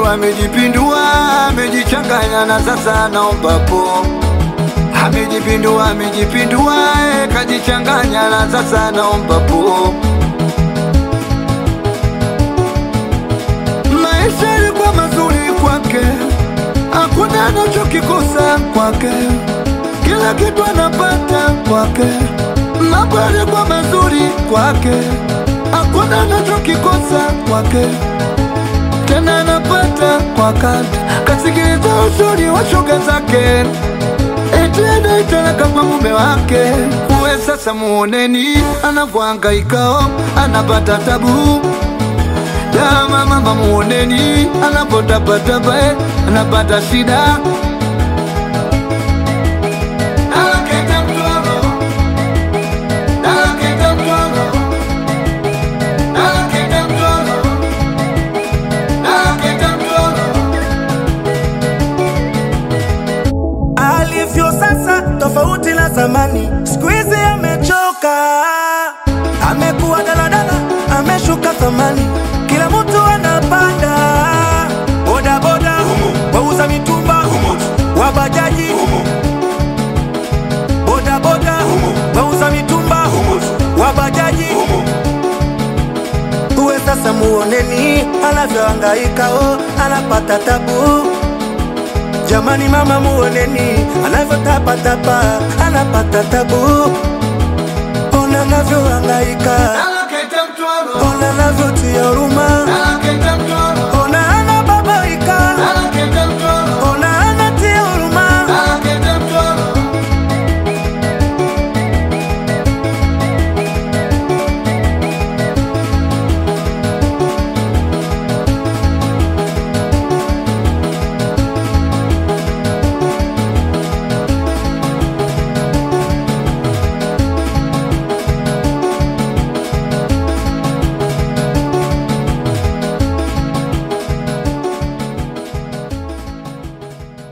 amejipindua, amejipindua, amejichanganya na sasa naomba po. Amejipindua, amejipindua, eh, kajichanganya na sasa naomba po. Maisha yalikuwa mazuri kwake, hakuna anachokikosa kwake, kila kitu anapata kwake. Mambo yalikuwa mazuri kwake, hakuna anachokikosa kwake, tena anapata kwa wakati. Kasikiliza ushauri wa shoga zake, eti anaitalaka kwa mume wake. Uwe sasa muoneni anavyohangaikao, anapata tabu Dama mama muoneni anapotabataba eh, anapata shida Anaketa mtoro, anaketa mtoro, anaketa mtoro, anaketa mtoro. alivyo sasa tofauti na zamani, siku hizi amechoka, amekuwa daladala, ameshuka thamani, kila mtu anapanda bodaboda, wauza mitumba, wabajaji, bodaboda, wauza mitumba, wabajaji uwe sasa muoneni anavyohangaika, oh, anapata tabu Jamani mama muoneni anavyotapatapa anapata tabu, ona anavyohangaika, Anaketa mtoro, ona anavyotia huruma, anaketa mtoro,